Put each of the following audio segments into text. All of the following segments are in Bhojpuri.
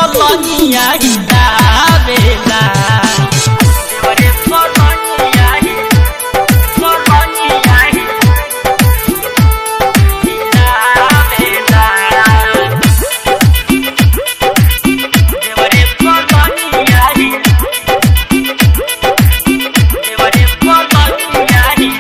पलनिया हिलावेला देवरे पलनिया पलनिया हिलावेला देवरे पलनिया देवरे पलनिया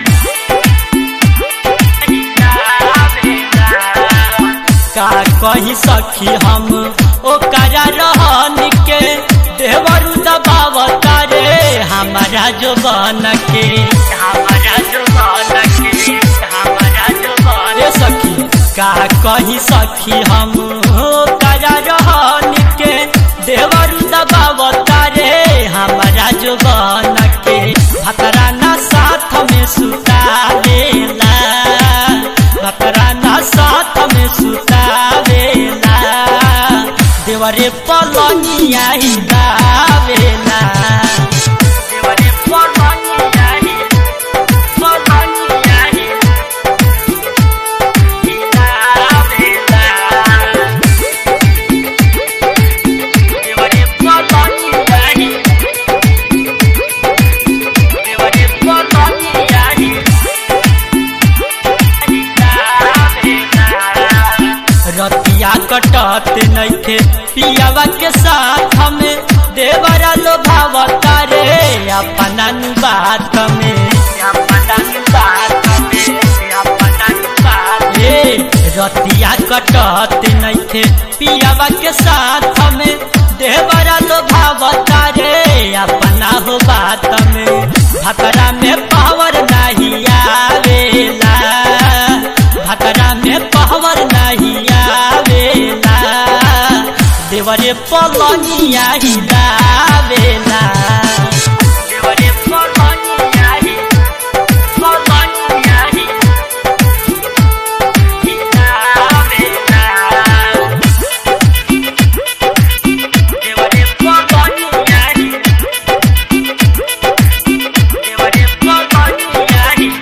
का कही सखी हम ओकरा रहन के देवरु दबावता रे हमारा जो बन के हमारा जो बन के हमारा जो बन सखी का कही सखी हम ओकरा रहन के देवरु दबावता रे हमारा जो बन के भतरा ना साथ में सुतावेला भतरा ना साथ में सुतावेला देवरे पलनिया हिलावेला देवरे पलनिया पलनिया हिलावेला देवरे पलनिया देवरे पलनिया रतिया कटत नइखे पियावा के साथ में देवरा लोभावता रे अपना नु बात में अपना नु बात में अपना नु बात ए रतिया कटत नइखे पियावा के साथ में देवरा लोभावता रे अपना हो बात में भतरा में पावर नहीं आवेला भतरा में पावर नहीं आवेला देवरे पलनिया हिलावेला देवरे पलनिया पलनिया हिलावेला देवरे पलनिया देवरे पलनिया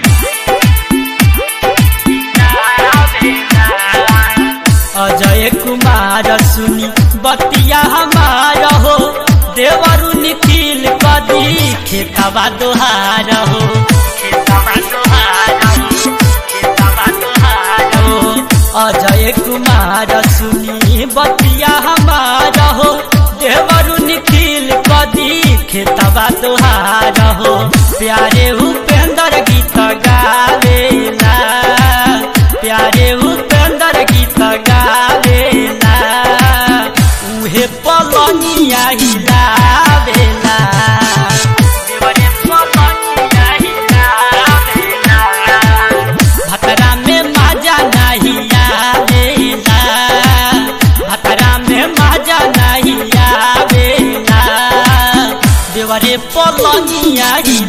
अजय कुमार सुनी बतिया हमार हो देवरु निखिल कदी खेतवा दोहार हो खेतवा दोहार हो खेतवा दोहार हो अजय कुमार सुनी बतिया हमार हो देवरु निखिल कदी खेतवा दोहार हो प्यारे उपेंद्र गीत गावेला प्यारे उपेंद्र गीत गावेला उहे पलनिया हिलावेला देवरे पलनिया हिलावेला भतरा में माजा नहीं आवेला भतरा में माजा नहीं आवेला देवरे पलनिया